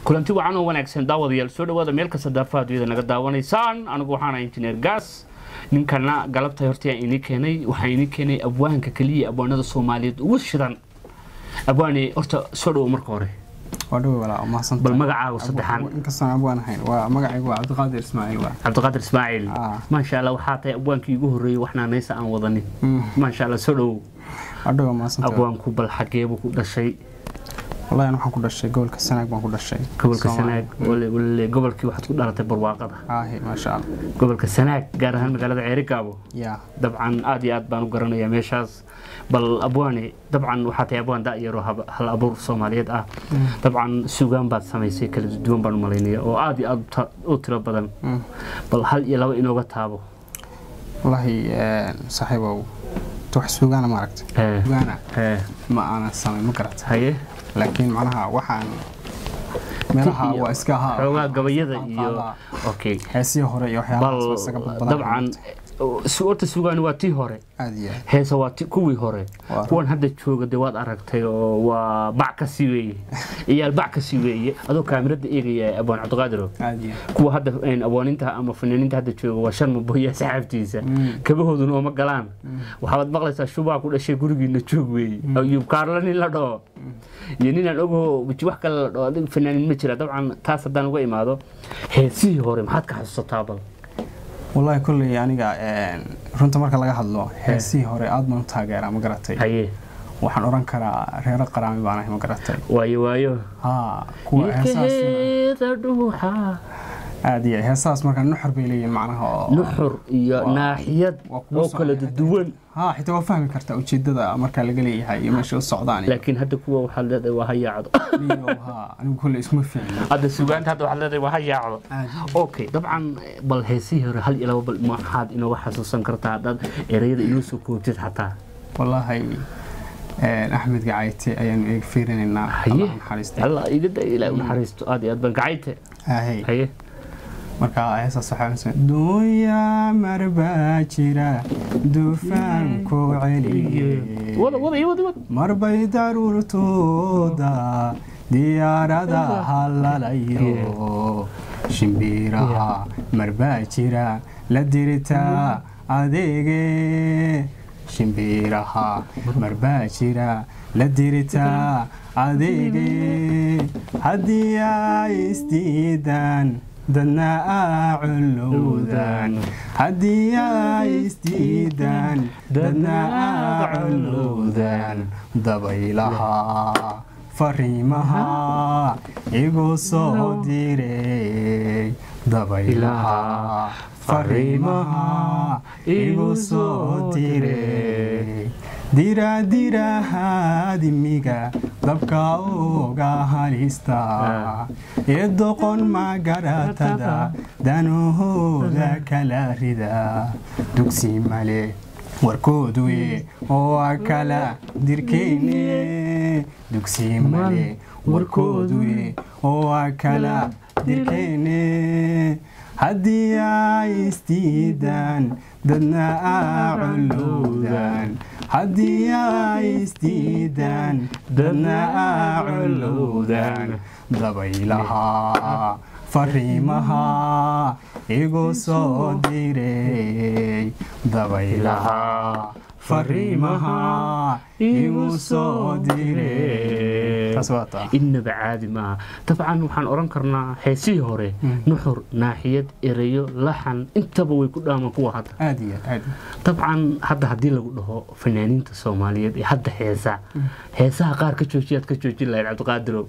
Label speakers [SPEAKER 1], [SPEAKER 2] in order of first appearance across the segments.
[SPEAKER 1] kulanti wacan oo wanaagsan daawadayaal soo dhawaada meel kasta daafaha aduyada naga daawanaysaan anigu waxaana injineer gaas ninkana galabta horta inii keenay waxaa inii keenay abwaanka keliya abwaanada soomaaliyeed ugu shidan abwaane horta soo dhawo marka hore
[SPEAKER 2] waa dhawe walaa mahadsantahay
[SPEAKER 1] bal magacaaga saddexaan
[SPEAKER 2] inkastaan abwaan ahayn waa magacaygu waa cabdiqaadir ismaaciil waa
[SPEAKER 1] cabdiqaadir ismaaciil
[SPEAKER 2] Ah.
[SPEAKER 1] maasha allah waxaa tahay abwaankii ugu horreeyey waxnaa naysa aan wadanin
[SPEAKER 2] Mm.
[SPEAKER 1] maasha allah soo dhawow
[SPEAKER 2] waa dhawe mahadsantahay
[SPEAKER 1] abwaanku bal xageebuu ku dhashay
[SPEAKER 2] wallahi waxaan ku dhashay gobolka sanaag baan ku dhashay
[SPEAKER 1] gobolka
[SPEAKER 2] Soomaaliya.
[SPEAKER 1] sanaag wale wale gobolkii waxaad ku dhalatay barwaaqada
[SPEAKER 2] aahi maasha allah
[SPEAKER 1] gobolka sanaag gaar ahaan magaalada ceerigaabo
[SPEAKER 2] yaa
[SPEAKER 1] dabcan aad iyo aad baan u garanayaa meeshaas bal abwaane dabcan waxaa tahay abwaan da'yaroo hab- hal abuur soomaaliyeed ah dabcan sugaan baad samaysay kala duwan baan u malaynaya oo aad iyo aad u ta- u tiro badan
[SPEAKER 2] Mm.
[SPEAKER 1] bal hal iyo laba inooga taabo
[SPEAKER 2] wallahi saaxiibow wax suugaana ma aragta
[SPEAKER 1] Eh,
[SPEAKER 2] suugaana
[SPEAKER 1] eh,
[SPEAKER 2] ma aanan samayn ma garata
[SPEAKER 1] haye
[SPEAKER 2] laakiin macnaha waxaan meelaha
[SPEAKER 1] iyo
[SPEAKER 2] waa iska ahaa
[SPEAKER 1] xoogaa gabayada iyo
[SPEAKER 2] qaadaa.
[SPEAKER 1] okay
[SPEAKER 2] heesihii hore iyo waxyaabahaas
[SPEAKER 1] bal
[SPEAKER 2] waa isaga badbadan
[SPEAKER 1] dabcan su- horta sugaani waa tii hore
[SPEAKER 2] aad iyo aad
[SPEAKER 1] heesa waa ti- kuwii hore
[SPEAKER 2] Waa.
[SPEAKER 1] kuwan hadda jooga dee waad aragtay oo waa bac ka sii weeye iyaal bac ka sii weeye adoo kaamirada eegaya abwaan cabdiqaadiro
[SPEAKER 2] aad iyo aad
[SPEAKER 1] kuwa hadda een, abwaaninta ama fanaaniinta hadda jooga waa shan maboya saxaabtiisa
[SPEAKER 2] Mm.
[SPEAKER 1] kabahooduna ooma galaan waxaad maqlaysaa shubaa ku dhashay gurigiina joog weeye ayub kaarla nin la dhaho iyo ninaan ogaho wiji wax kale la dhaho adig fanaanin ma jira dabcan taas haddaan uga imaado heesihii hore maxaad ka xasuusataa bal
[SPEAKER 2] wallahi kolley aniga een, runta marka laga hadlo heesihii hore aad baan u taageeraa ma garatay
[SPEAKER 1] haye
[SPEAKER 2] waxaan oran karaa reero qaraami baan ahay ma garatay
[SPEAKER 1] waayo waayo
[SPEAKER 2] haa kuwa heesahaas
[SPEAKER 1] ilkaheeda dhuuxa
[SPEAKER 2] aad iyo aad. heesahaas markaa nuxur bay leeyihin macnaha oo
[SPEAKER 1] nuxur iyo
[SPEAKER 2] Waa-
[SPEAKER 1] naaxiyad
[SPEAKER 2] waa kuwa
[SPEAKER 1] oo kala
[SPEAKER 2] socda.
[SPEAKER 1] duwan
[SPEAKER 2] haa xitaa waa fahmi kartaa ujeedada markaa laga leeyahay iyo meesha u socdaan iyo
[SPEAKER 1] laakiin hadda kuwa waxaad leedahay waa hayaacdo
[SPEAKER 2] iyo haa anigu kolley isma fiicno
[SPEAKER 1] hadda sugaanta hadda waxaad leedahay waa hayaacdo
[SPEAKER 2] aad
[SPEAKER 1] okay dabcan bal heesihii hore hal iyo laba bal maxaad inooga xasuusan kartaa haddaad ereyada inoo soo koobtid xataa
[SPEAKER 2] wallaahi een, axmed gacayte ayaanu eeg fiirinaynaa
[SPEAKER 1] haye
[SPEAKER 2] Allah ha naxariiste
[SPEAKER 1] alla igada ilaa u naxariisto aad iyo aad baan gacayte
[SPEAKER 2] Haye.
[SPEAKER 1] haye
[SPEAKER 2] marka heesaas waxaa mise dunya marbaa jira dufaanku celiye
[SPEAKER 1] wada wada iyo wada wada
[SPEAKER 2] marbay daruurtooda diyaarada halalayo shimbiraha marbaa jira la dirtaa adeege shimbiraha marbaa jira la dirtaa adeege haddii ay isdiidaan dadna aa culowdaan haddii ay isdiidaan dadna aa culowdaan dabaylaha fariimaha igu soo diray dabaylaha fariimaha igu soo diray diraadirahaadimiga dabka uga halista ee doqon magaratada danahooda kala rida dugsi male warkoodu oo a kala dirkeyne dugsi male warkoodu oo a kala dirkeyne haddii ay isdiidaan dadna aa culowdaan haddii ay isdiidaan dadna aa culowdaan dabaylaha fariimaha igu soo diray dabaylaha fariimaha igu soo diray taas waa taa
[SPEAKER 1] innaba caadi maaha dabcan waxaan odhan karnaa heesihii hore nuxur naaxiyad ereyo laxan intaba way ku dhaamaan kuwa hadda
[SPEAKER 2] aad iyo aad
[SPEAKER 1] dabcan hadda haddii lagu dhaho fanaaniinta soomaaliyeed ee hadda heesa heesaha qaar ka joojiyaad ka joojin lahayd cabdiqaadirow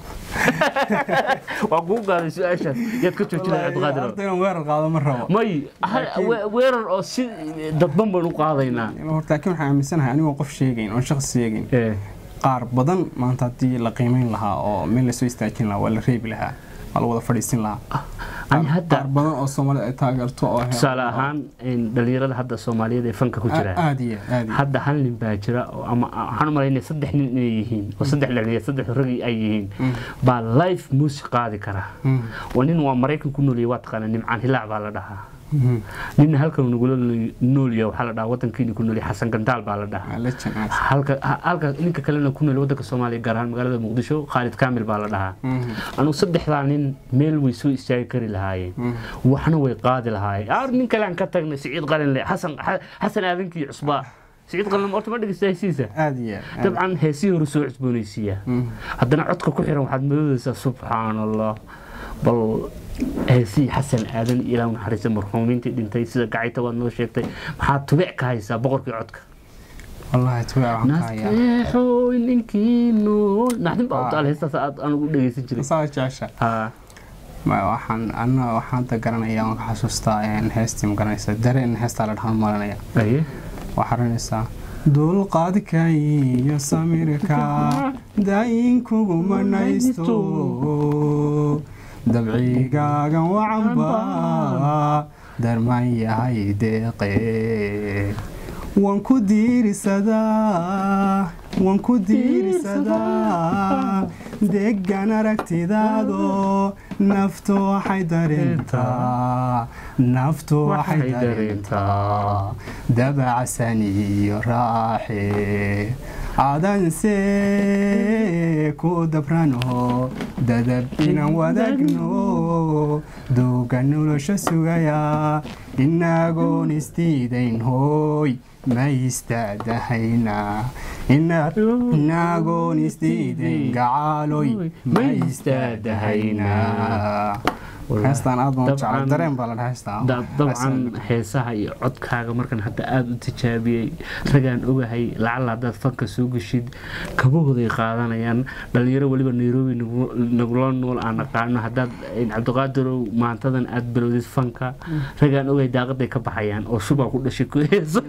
[SPEAKER 1] waa kuu gaaday su-aashaas yaad ka joojin lahayd cabdiqaadirow
[SPEAKER 2] horta inaan weerar qaado ma rabo
[SPEAKER 1] may ha- we- weerar oo si dadban baynu qaadaynaa
[SPEAKER 2] horta laakiin waxaan aaminsanahay anigoo qof sheegayn oon shaqsi sheegayn
[SPEAKER 1] Eh,
[SPEAKER 2] qaar badan maanta haddii la qiimeyn lahaa oo meel lasoo istaajin lahaa waa la reebi lahaa waa la wada fadhiisin lahaa
[SPEAKER 1] ani hadda
[SPEAKER 2] qaar badan oo soomaalida ay taageerto oo
[SPEAKER 1] tusaale ahaan in dhalinyarada hadda soomaaliyeed ee fanka ku jira
[SPEAKER 2] aad iyo aad iyo
[SPEAKER 1] hadda hal nin baa jira oo ama waxaan u malaynaya saddex nin inay yihiin oo saddex dhalinyar saddex ragi ay yihiin baa live music qaadi kara
[SPEAKER 2] Mm.
[SPEAKER 1] waa nin waa maraykan ku nooliyay waa taqaana nimcaan hilaac baa la dhahaa ninna halkan nagula nool yahay waxaa la dhahaa wadankiina ku nool yahay xasan gandaal baa la dhahaa
[SPEAKER 2] legend
[SPEAKER 1] halka halka ninka kalena ku nool wadanka soomaaliya gaar ahaan magaalada muqdisho khaalid kaamil baa la dhahaa anugu saddexdaa nin meel way soo istaagi kari lahaayeen waxna way qaadi lahaayeen ar nin kale aan ka tagnay siciid qalinle xasan xasan aadankii cusbaa siciid qalinle horta ma dhegeysta heesiisa
[SPEAKER 2] aad iyo aad
[SPEAKER 1] dabcan heesihii hore soo cusboonaysiiya haddana codka ku xiran waxaad moodaysaa subxaan allah bal heesihii xasan aadan ilaa naxariista marxuumiintii dhintay sida gacayta waad noo sheegtay maxaad tubic ka haysaa boqorkii codka
[SPEAKER 2] wallahi tuwa waxaan ka hayaa
[SPEAKER 1] nasteexooy ninkii nool naxdin baa u taal heestaas aad anugu dhegeysan jiray
[SPEAKER 2] saa jecesha
[SPEAKER 1] haa
[SPEAKER 2] ma waxaan ana waxaan da garanaya waan ka xasuustaa een heestii ma garanaysa dareen heestaa la dhahan maranaya
[SPEAKER 1] aye
[SPEAKER 2] waxaa ranaysaa dulqaadka iyo samirka daayinkugu manaysto dabcigaagan wacanba darmaan yahay deeqe waan ku diirisadaa waan ku diirisadaa degan aragtidaado naftu waxay dareentaa naftu waxay dareentaa dabacsan iyo raaxe aadanse ku dabrano dadab inaan wadaagno duuga nolosha sugaya inagoon isdiidayn hooy ma istaadahayna inagoon isdiidayn gacaaloy ma istaadahayna heestaan aad baan u jeclay dareen baa la dhaha heestaa
[SPEAKER 1] dabcan heesaha iyo codkaaga markan hadda aada u tijaabiyey ragaan ogahay lacala haddaad fanka soo geshid kabahooday qaadanayaan dhalinyaro weliba nairobi nagula nool aan naqaano haddaad cabdiqaadirow maantadan aada bilowdid fanka ragaan ogahay daaqaday ka baxayaan oo shubaa ku dhashay ku heesa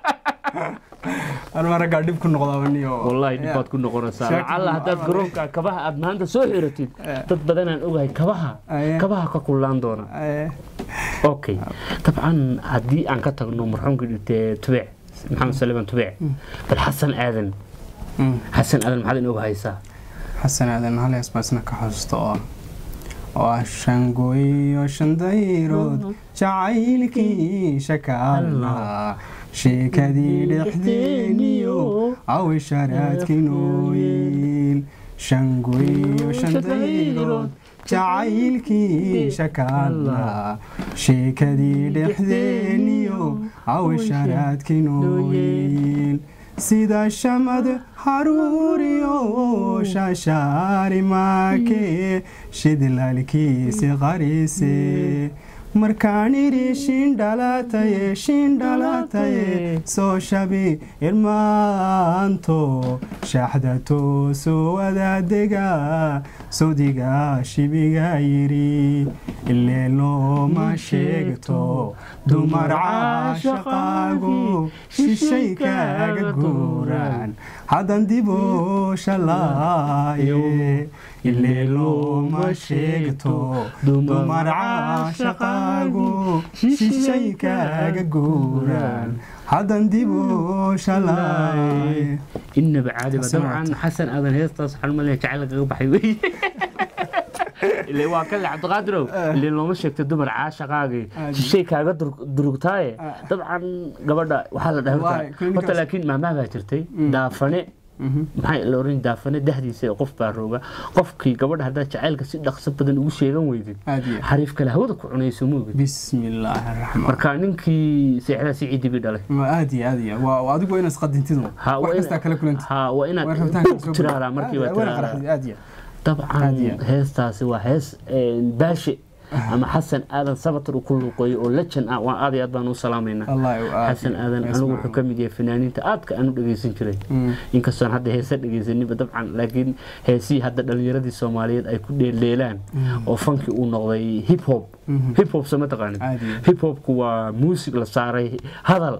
[SPEAKER 2] anma raggaa dhib ku noqdaabaniyo
[SPEAKER 1] wallaahi dhibbaad ku noqonaysaa lacala haddaad garoonka kabaha aad maanta soo xiratid dad badanaan ogahay kabaha kabaha ka kullaan doona okay dabcan haddii aan ka tagno marxuumkii dhintee tubec maxamed saliman tubec bal xasan aadan xasan aadan maxaad inooga haysaa
[SPEAKER 2] xasan aadan hal hees baa isna ka xasuusta oo oo ah shangooyo shandayrood jacaylkii shakaalna sheekadii dhexdeeniyo awisharaadkii nooyiil shangooyo shandayrood jacaylkii shakaalna sheekadii dhexdeeniyo awisharaadkii nooyiil sida shamad haruuriyo shaashaari maakee shidlalkiisi qarise markaan idhi shindhalataye shindhalataye soo shabi irmaanto shaxda toosoo wadaadega sodiga shibiga yidhi ileelooma sheegto dumar caashaqaagu shishay kaaga guuraan haddan dibo shalaaye ileelooma sheegto dumar caashaqaagu shishay kaaga guuraan haddan dibo shalaaye
[SPEAKER 1] inaba caadiba dabcan xasan aadan heestaas waxaan malaya jacayl kaga baxay wey ile waa kale cabdiqaadirow ile looma sheegtay dumar caashaqaagii shishay kaaga durugtaaye dabcan gabadha waxaa la dhahay horta laakiin maamaha baa jirtay daafane maxay la oran daafane dahdiisa qof baa rooga qofkii gabadha haddaad jacaylka si dhaqso badan ugu sheegan weydid xariif kale hawada ku cunayso moogid
[SPEAKER 2] bismillaahi raxmaan
[SPEAKER 1] marka ninkii seexdaa si ciidibi dhalay
[SPEAKER 2] aad iyo aad iyo waa adigu waa inaad isqadintidu wax kastaa kala kulanti
[SPEAKER 1] ha waa inaad ku tiraaraa markii waa tiraaraa
[SPEAKER 2] aad iyo
[SPEAKER 1] dabcan heestaasi waa hees baashe ama xasan aadan sabatar uu ku luuqeeyo oo lejan ah waa aad iyo aad baan u salaamaynaa xasan aadan anigu wuxuu ka mid yahay fanaaniinta aadka aan u dhegeysan jiray inkastoon hadda heesa dhegeysaninba dabcan laakiin heesihii hadda dhalinyaradii soomaaliyeed ay ku dheeldheelaan oo fankii uu noqday hip hop hip hop sama taqaanin hip hopku waa muusig la saaray hadal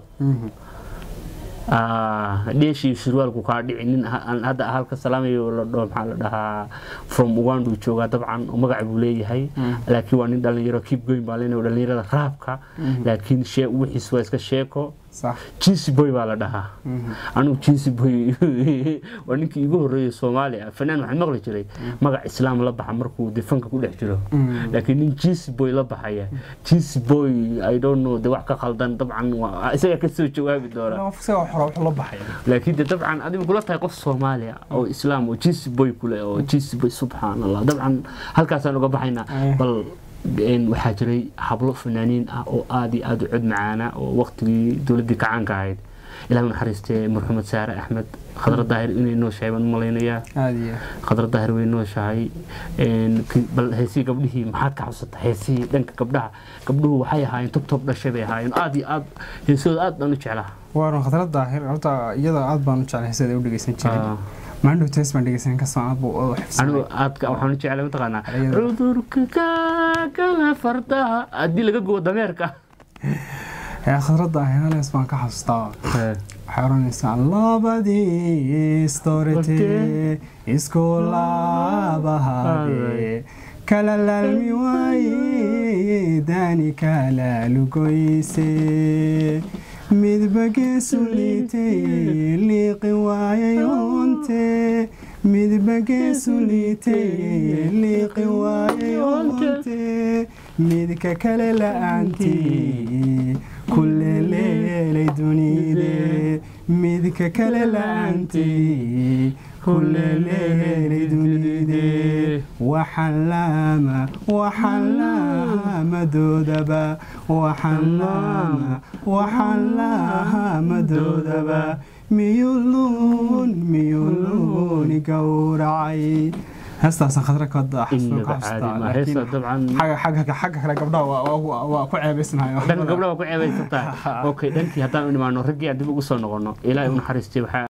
[SPEAKER 1] dheeshii surwaalku kaa dhici nin hadda halka salaamayo la dhaho maxaa la dhahaa from uganda uu joogaa dabcan magac buu leeyahay laakiin waa nin dhalinyaro keep going baa leenayo dhalinyarada raabka laakiin wixiis waa iska sheeko
[SPEAKER 2] sax
[SPEAKER 1] jinsi boy baa la dhahaa anigu jinsi boy waa ninkii igu horreeyay soomaaliya fanaan waxaan maqli jiray magac islaam la baxa markuu dee fanka ku dhex jiro laakiin nin jinsi boy la baxaya jinsi boy i don't know de wax ka khaldan dabcan waa isaga ka soo jawaabi doona
[SPEAKER 2] isaga xora wuxuu la baxay
[SPEAKER 1] laakiin de dabcan adigu kula tahay qof soomaaliya oo islaam oo jinsi boy kule oo jinsi boy subxaan allah dabcan halkaasaan uga baxaynaa
[SPEAKER 2] Eh.
[SPEAKER 1] bal een, waxaa jiray hablo fanaaniin ah oo aad iyo aad u cod macaana oo waqtigii dowladdii kacaanka ahayd ilaahay u naxariistee marxumed saare axmed khadra daahir inay nooshahay baan u malaynayaa
[SPEAKER 2] aad iyo
[SPEAKER 1] khadra daahir way nooshahay een, ki- bal heesihii gabdhihii maxaad ka xusata heesihii dhanka gabdhaha gabdhuhu waxay ahaayeen togtog dhashay bay ahaayeen aad iyo aad heesooda aad baan u jeclaa
[SPEAKER 2] waa khadrad daahir horta iyada aad baan u jeclay heeseeda u dhegeysan jiray
[SPEAKER 1] Ah.
[SPEAKER 2] maandhow tees baan dhegeysan kasoo aad buu u
[SPEAKER 1] anigu
[SPEAKER 2] xifsanay
[SPEAKER 1] aadka waxaan u jeclay mataqaanaa
[SPEAKER 2] Ayada.
[SPEAKER 1] cudurka kaakala fardaha haddii laga gubo dameerka
[SPEAKER 2] ee khadrad daahir halees baan ka xasuustaa waxay oranaysaa labadii storete isku laabahade kala laalmi waaye daani kala lugoyse midba geesu liitay liiqi waayay onte midba geesu liitay liiqi waayay onte midka kale la'aantii kuleleelay dunide midka kale la'aantii kuleleelay dunide waxalaama waxalaamadoodaba waxalaama waxalaamadoodaba miyuluun miyuluuni gowracay heestaasaan khadra ka
[SPEAKER 1] inaba caadi ma heesa dabcan
[SPEAKER 2] xagga kale gabdhaha waa- waa waa ku ceebaysnayo
[SPEAKER 1] dhanka gabdhaha waa ku ceebaysan tahay okay dhankii haddaan u nimaano raggii aan dib ugu soo noqono ilaahay u naxariistay waxaa